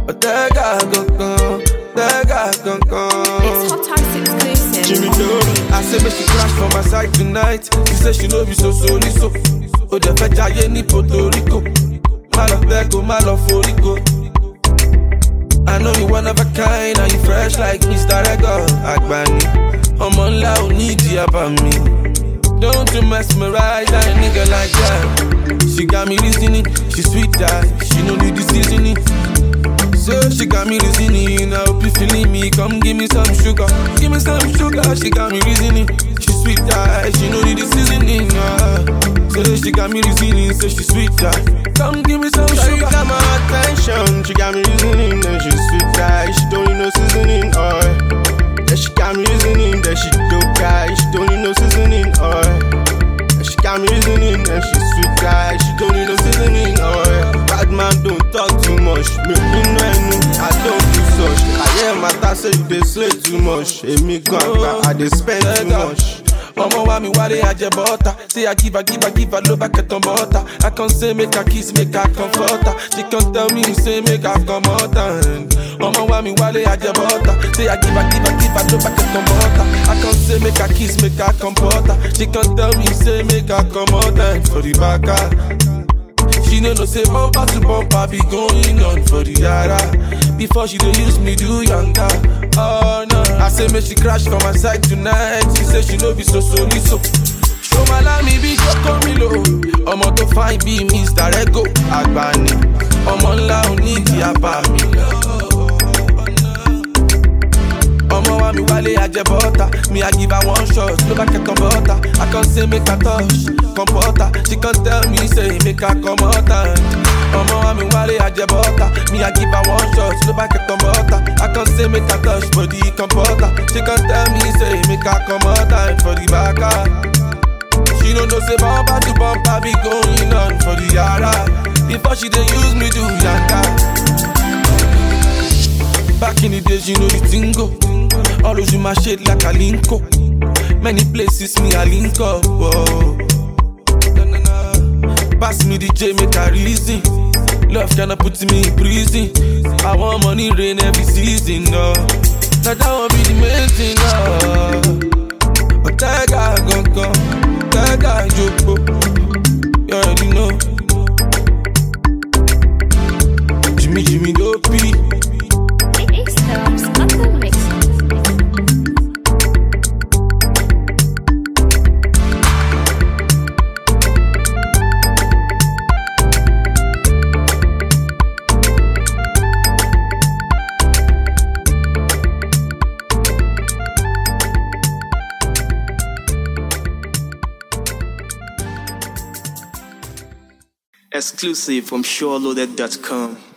Ọ̀tẹ́gà gangan, ọ̀tẹ́gà gangan. It's Hot Topics exclusive. Jimmy Dory. I say make she crash for my side tonight. She say she no be so sorry so. O dẹ̀ fẹ́ jayé ní Puerto Rico. Má lọ bẹ́ẹ̀ kó má lọ forí ko. I know you one of a kind and you fresh like Mr. Ego Agbani. Ọmọ ńlá ò ní ìdí àbá mi. Don't you mesmerize a nigga like that. She got me reasoning, she sweet die, she no need the seasoning. So she got me reasoning, I hope you feeling me. Come give me some sugar, give me some sugar. She got me reasoning, she sweet die, she no need the seasoning. Uh. So she got me reasoning, so she sweet die. Come give me some She sugar. got my attention, she got me reasoning, and she sweet guy, she don't need no seasoning, oil. Yeah, she got me reasoning, that she dope guy, she don't need no seasoning, oil. Yeah, she got me reasoning, and she sweet guy, she don't need no seasoning, oil. Bad man don't talk too much, me no enu, I don't do such. I hear my dad say you dey slay too much, Emi gan, I dey spend too much. Ọmọ wa mi wálé ajẹ bọ́tà. Say I give her, give her, give her ló bá kẹtàn bọ́tà. I can say make her kiss, make her comfort her. She can tell me say make her come out and. Ọmọ wa mi wálé ajẹ bọ́tà. Say I give her, give her, give her ló bá kẹtàn bọ́tà. I can say make her kiss, make her comfort her. She can tell me say make her come out and for the back. She no know say bumper to bumper be going on for the yara. Before she dey use me do younger. Oh no, I say make she crash for my side tonight. She say she no be so sorry so. Show my lami bí Joko Milo. Ọmọ tó fine bí Mr. Ego Agbani. Ọmọ ńlá ò ní ìdí apá mi. Ọmọ wa mi wálé ajẹ bọ́tà. Mi I give her one shot ló bá kẹ́kọ̀ọ́ bọ́tà. I can say make her touch comporter. She can tell me say make her come out and. Ọmọ wa mi wálé ajẹ bọ́tà. Mi I give her one shot ló bá kẹ́kọ̀ọ́ bọ́tà. I can say make her touch body comporter. She can tell me say make her come out and for the back. She don't know say bumper to bumper be going on for the yara. Before she dey use me do yanga. Back in the days, you know the tingo. Always in my shade like a linko. Many places me a link up. Whoa. Na, na, na. Pass me the J, make a reason. Love cannot put me in prison. I want money rain every season. No. Now that won't be the main thing. No. Otega gongon, Otega joko. You already know. Jimmy Jimmy Dopey. It's Thumbs on the mix. Exclusive from SureLoaded.com.